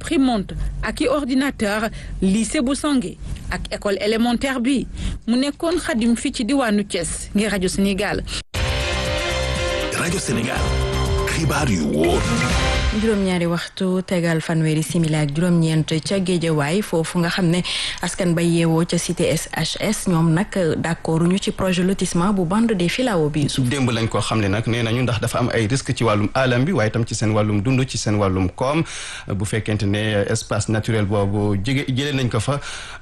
imprimante ak i ordinateur lycée bu Sange ak école élémentaire bi mu nekkoon xadim fii ci diwaanu Thiès ngir rajo Sénégal. rajo Sénégal xibaar yu wóor. juróom-ñaari waxtu tegal fanweeri simili ak juróom-ñeent ca géejawaay foofu nga xam ne askan bay yeewoo ca cité SHS ñoom nag d'accord ñu ci projet lotissement bu bande des filao bi suuf démb lañ ko xam ne nag nee nañu ndax dafa am ay risque ci wàllum alam bi waaye itam ci seen wàllum dund ci seen wàllum koom bu fekkente ne espace naturel boobu jege jëlee nañ ko fa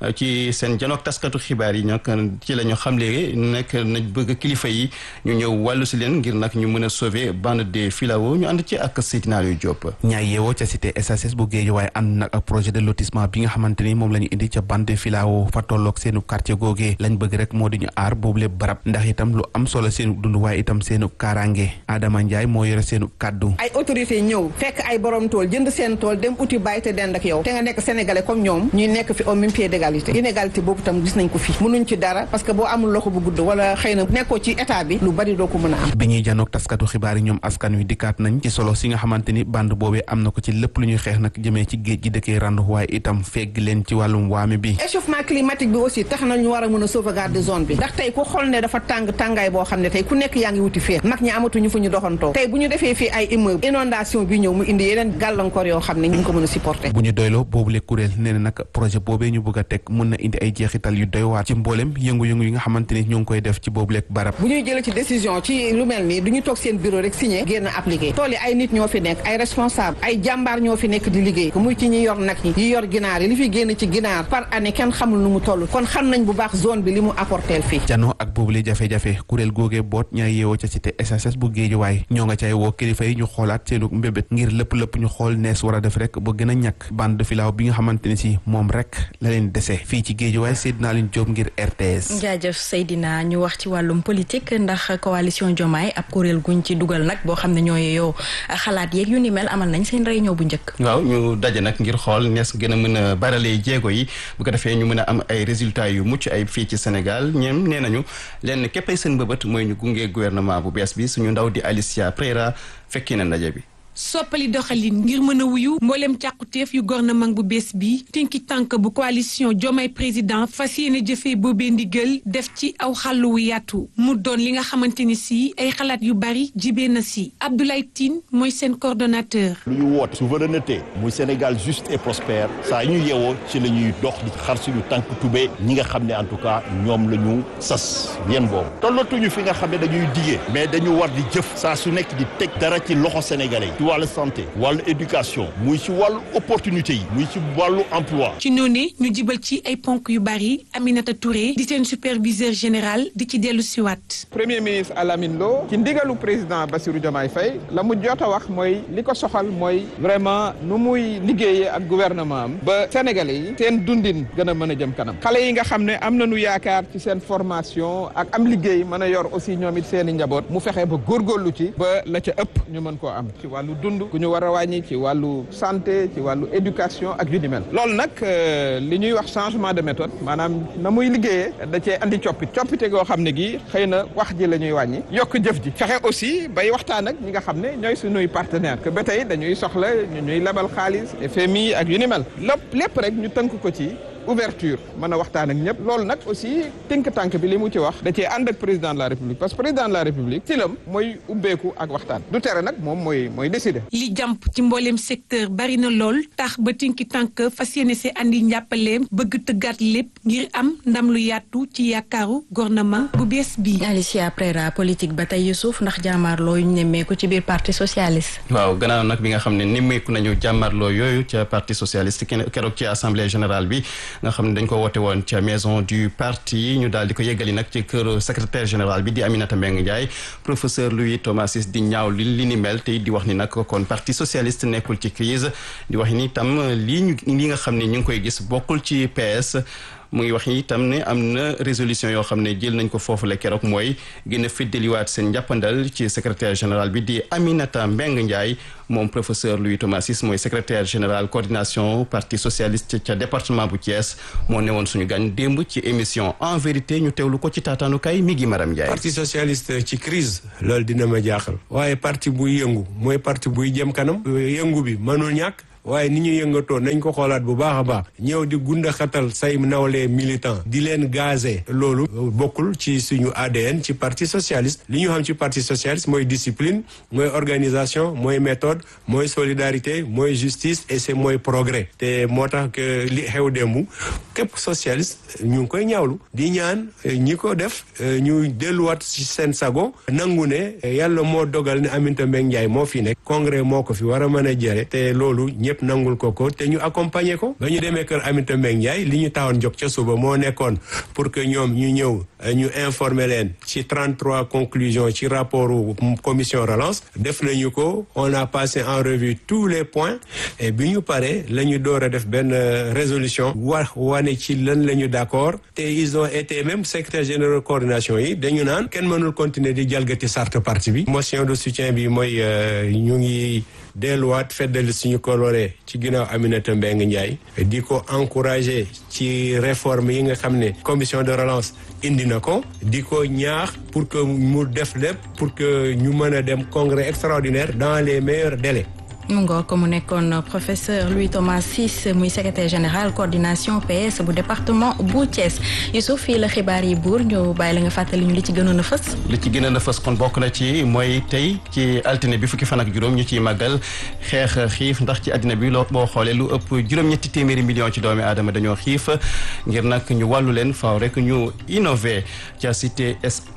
ci seen janook taskatu xibaar yi nag ci la ñu xamle nekk nañ bëgg kilifa yi ñu ñëw wàllu si leen ngir nag ñu mën a sauver bande des filao ñu ànd ci ak Seydina Aliou Diop ñaay yeewoo ca cité SHS bu géej waaye ànd nag ak projet de lotissement bi nga xamante ni moom la ñu indi ca bande filao fa tolloog seenu quartier googee lañ bëgg rek moo di ñu aar boobu lépp barab ndax itam lu am solo seenu dund waaye itam seenu kaaraange Adama Ndiaye moo yore seenu kàddu ay autorité ñëw fekk ay borom tool jënd seen tool dem uti bàyyi te dend ak yow te nga nekk sénégalais comme ñoom ñuy nekk fi au même pied d'égalité inégalité boobu tam gis nañ ko fi mënuñ ci dara parce que boo amul loxo bu gudd wala xëy na nekkoo ci état bi lu bari doo ko mën a am bi ñuy janoog taskatu xibaar yi ñoom askan wi dikkaat nañ ci solo si nga xamante ni bande boobee am na ko ci lépp lu ñuy xeex nag jëmee ci géej gi dëkkee randu waaye itam fegg leen ci wàllum waame bi échauffement climatique bi aussi tax na ñu war a mën a sauvegarder zone bi ndax tey ku xool ne dafa tàng tàngaay boo xam ne tey ku nekk yaa ngi wuti fee mag ñi amatuñu fu ñu doxantoo tey bu ñu defee fii ay immeuble inondation bi ñëw mu indi yeneen gàllankoor yoo xam ne ñu ngi ko mën a supporter bu ñu doyloo boobule kuréel nee na nag projet boobee ñu bëgg a teg mën na indi ay jeexital yu doy waar ci mboolem yëngu-yëngu yi nga xamante ni ñu ngi koy def ci boobule barab bu ñuy jëlee ci décision ci lu mel nii du ñu toog seen bureau rek signé génn appliqué tool yi ay nit ñoo fi nekk ay responsable ay jàmbaar ñoo fi nekk di liggéey muy ci ñi yor nag ñi yi yor ginaar yi li fi génn ci ginaar par année kenn xamul nu mu toll kon xam nañ bu baax zone bi li mu apporteel fii janoo ak boobule jafe-jafe kuréel googee boot ñaay yeewoo ca cité SHS bu Géejawaay ñoo nga cay woo kilifa yi ñu xoolaat seenu mbébét ngir lépp lépp ñu xool nees war a def rek ba gën a ñàkk bande de filao bi nga xamante ne si moom rek la leen dese fii ci Géejawaay Seydina Leen Jóob ngir RTS jaajëf Seydina ñu wax ci wàllum politique ndax coalition Diomaye ab kuréel guñ ci dugal nag boo xam ne ñoo yeyoo xalaat yeeg yu ni mel amal nañ seen réunion bu njëkk waaw ñu daje nag ngir xool nees gën a mën a baralee jéego yi bu ko defee ñu mën a am ay résultats yu mucc ay fii ci Sénégal ñoom nee nañu lenn képp ay seen bëbët mooy ñu gunge gouvernement bu bees bi suñu ndaw di Alicia Preira fekki na ndaje bi. soppali doxalin ngir mën a wuyu mboolem càquteef yu gouvernement bu bees bi tinki tànk bu coalition Diomaye président fas yéene jëfee boobee ndigal def ci aw xàllu wu yaatu mu doon li nga xamante ni si ay xalaat yu bari jibee na si Abdoulaye Tine mooy seen coordonnateur. lu ñu woote souveraineté muy Sénégal juste et prospère saa ñu yeewoo ci la ñuy dox di xar suñu tànk tubee ñi nga xam ne en tout cas ñoom la ñu sas yéen boobu tollatuñu fi nga xam ne dañuy digee mais dañu war di jëf saa su nekk di teg dara ci loxo sénégalais yi ci wàllu santé wàllu éducation muy ci wàllu opportunité yi muy ci wàllu emploi ci noonu ñu jibal ci ay ponk yu bari Aminata Touré di seen superviseur général di ci dellu siwaat premier ministre Alamine Lo ci ndigalu président Bassirou Diomaye Faye la mu jot a wax mooy li ko soxal mooy vraiment nu muy liggéeyee ak gouvernement am ba sénégalais yi seen dundin gën a mën a jëm kanam xale yi nga xam ne am nañu yaakaar ci seen formation ak am liggéey mën a yor aussi ñoom it seen i njaboot mu fexe ba góorgóorlu ci ba la ca ëpp ñu mën koo am ci wàllu dund gu ñu war a wàññi ci wàllu santé ci wàllu éducation ak yu ni mel loolu nag li ñuy wax changement de méthode maanaam na muy liggéeyee da cee andi coppite coppite goo xam ne gi xëy na wax ji la ñuy wàññi yokk jëf ji fexe aussi bay waxtaan ak ñi nga xam ne ñooy suñuy partenaire que ba tey dañuy soxla ñu ñuy lebal xaalis FMI ak yu ni mel lépp lépp rek ñu tënk ko ci ouverture mën a waxtaan ak ñëpp loolu nag aussi tënk tànk bi li mu ci wax da cee ànd ak président de la république parce que président de la république silam mooy ubbeeku ak waxtaan du tere nag moom mooy mooy décider. li jàmp ci mbooleem secteur bari na lool tax ba tinki tànk fas yéene see andi njàppaleem bëgg tëggaat lépp ngir am ndam lu yaatu ci yaakaaru gouvernement bu bees bii. Alicia Prera politique ba tey Youssouf ndax jàmmaarloo yu ñu nemmeeku ci biir parti socialiste. waaw gannaaw nag bi nga xam ne nemmeeku nañu jàmmaarloo yooyu ca parti socialiste keroog ci assemblée générale bi. nga xam ne dañ ko woote woon ca maison du parti ñu daal di ko yeggali nag ci kër secrétaire général bi di Aminata Mbengue Ndiaye professeur Louis Thomasis di ñaaw li li ni mel te di wax ni nag kon parti socialiste nekkul ci crise di wax ni tam lii ñu li nga xam ne ñu ngi koy gis bokkul ci PS mu ngi wax itam ne am na résolution yoo xam ne jël nañ ko foofu la keroog mooy gën a fiddaliwaat seen njàppandal ci secrétaire général bi di Aminata Mbengue Ndiaye moom professeur Louis Thomasis mooy secrétaire général coordination parti socialiste ca département bu Thiès moo newoon suñu gan démb ci émission en vérité ñu teewlu ko ci taataanukaay mi gi Maram Ndiaye. parti socialiste ci crise loolu dina ma jaaxal waaye parti buy yëngu mooy parti buy jëm kanam yëngu bi mënul ñàkk waaye ni ñu yëngatoo nañ ko xoolaat bu baax a baax ñëw di gunda xatal say nawlee militant di leen gazé loolu bokkul ci suñu ADN ci parti socialiste li ñu xam ci parti socialiste mooy discipline mooy organisation mooy méthode mooy solidarité mooy justice et c'est mooy progrès te moo tax que li xew démb képp socialiste ñu ngi koy ñaawlu di ñaan ñi ko def ñu delluwaat ci seen sago nangu ne yàlla moo dogal ne Aminata Mbengue Ndiaye moo fi nekk congrès moo ko fi war a mën a jëre te loolu ñëpp nangul ko ko te ñu accompagner ko ba ñu demee kër Aminata Mbengue Ndiaye li ñu tawoon jóg ca suba moo nekkoon pour que ñoom ñu ñëw ñu informer leen ci 33 conclusions ci rapport commission relance def nañu ko on a passé en revue tous les points et bi ñu paree la ñu door a def benn résolution wax wane ci lan la ñu d'accord te ils ont été même secrétaire général coordination yi dañu naan kenn mënul continuer di jalgati charte parti bi motion de soutien bi mooy ñu ngi delluwaat feddali suñu coloré ci ginnaaw Aminata Mbengue Ndiaye di ko encourager ci réforme yi nga xam ne commission de relance indi na ko di ko ñaax pour que mu def lépp pour que ñu mën a dem congrès extraordinaire dans les meilleurs délais mu ngoo ko mu nekkoon professeur Louis Thomas Ciss muy secrétaire général coordination PS bu département bu Thiès Youssouf fii la xibaar yi buur ñu bàyyi la nga fàttali ñu li ci gënoon a fës li ci gënoon a fës kon bokk na ci mooy tey ci altine bi fukki fan ak juróom ñu ciy màggal xeex xiif ndax ci àddina bi loo boo xoolee lu ëpp juróom-ñetti téeméeri million ci doomi aadama dañoo xiif ngir nag ñu wàllu leen faaw rek ñu innové ca cité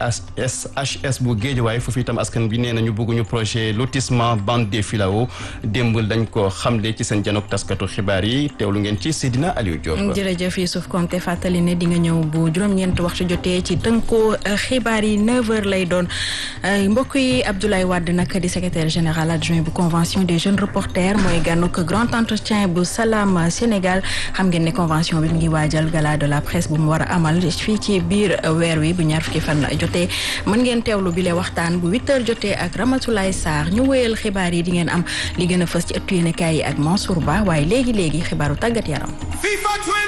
SHS bu Guédiawaye foofu itam askan bi nee na ñu bëgg ñu projet lotissement bande des filaos démb dañ ko xamle ci seen janok taskatu xibaar yi teewlu ngeen ci Seydina Aliou Diop. jërëjëf Youssouf Konté fàttali ne di nga ñëw bu juróom-ñeent waxtu jotee ci tënkoo xibaar yi 9h lay doon mbokk yi Abdoulaye Wade nag di secrétaire général adjoint bu convention des jeunes reporters mooy gànnuk grand entretien bu Salam Sénégal xam ngeen ne convention bi mu ngi waajal gala de la presse bu mu war a amal fii ci biir weer wi bu ñaar fukki fan jotee mën ngeen teewlu bile waxtaan bu 8h jotee ak Ramatoulaye Sarr ñu wéyal xibaar yi di ngeen am li gën a fës ci ëttu yéenekaay yi ak Mansour Ba waaye léegi léegi xibaaru tàggat yaram